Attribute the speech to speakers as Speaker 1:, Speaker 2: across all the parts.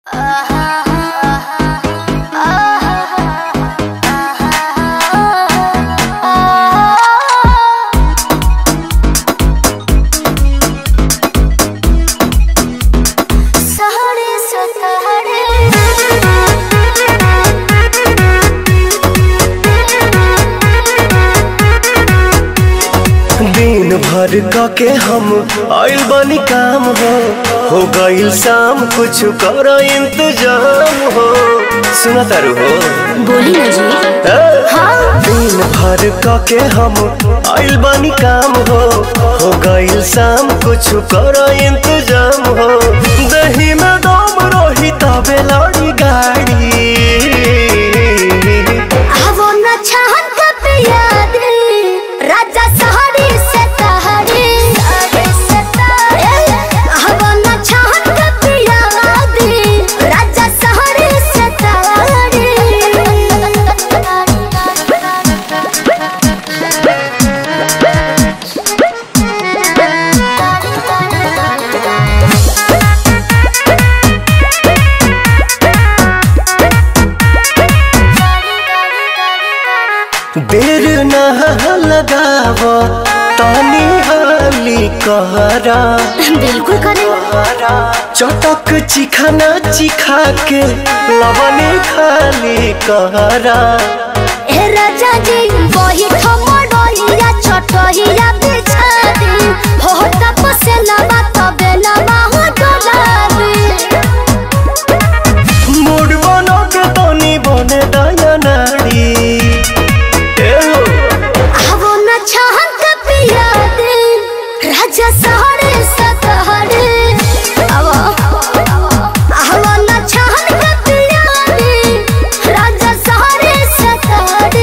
Speaker 1: दिन भर क के हम आइल बानी काम हो हो गइल शाम कुछ कर इंतजाम हो सुना तारू हो
Speaker 2: बोली ना जी
Speaker 1: ए? दिन भर क के हम आइल बानी काम हो हो गइल शाम कुछ कर इंतजाम हो दही में दम रही तबे लड़ी गाड़ी
Speaker 2: आवो न छहन कप याद राजा सहरी से तहरी आवो न छहन कप याद राजा सहरी से
Speaker 1: देर ना लगाव तानी हाली कहरा
Speaker 2: बिल्कुल करे
Speaker 1: चटक चिखाना चिखा के लवने खाली कहरा
Speaker 2: ए राजा जी वही ठमडोइया छोटहिया बिछा दी हो तपसे लबा तबे लबा हो डोलाबी
Speaker 1: मूड बनो के तनी बने दया नाड़ी ए हो,
Speaker 2: आवो न छहन कपिया दे राजा सहरे सतहरे आवो आवो न छहन कपिया दे राजा सहरे सतहरे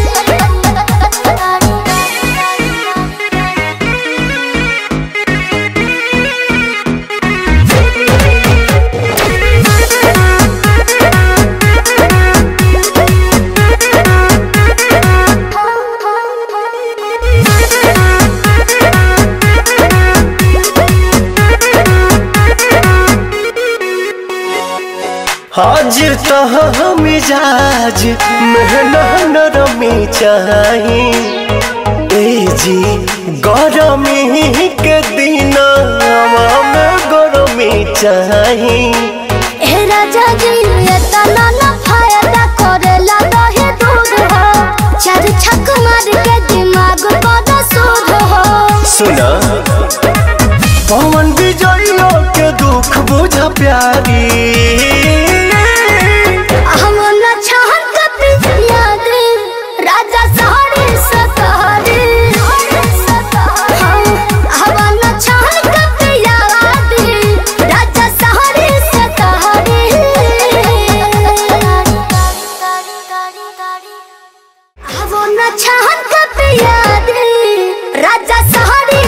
Speaker 1: आज तह मिजाज मेहना नरमी चाही ए जी गरमी के दिन में गरमी चाही
Speaker 2: ए राजा जी एतना न फायदा करेला दहे दूध हो चार छक मार के दिमाग बड़ा सूद हो
Speaker 1: सुना पवन विजयो के दुख बुझ प्यारी
Speaker 2: हम न छहन कपी याद राजा सहरे सतहरे हम न छहन कपी याद राजा सहरे सतहरे हम न छहन कपी याद राजा सहरे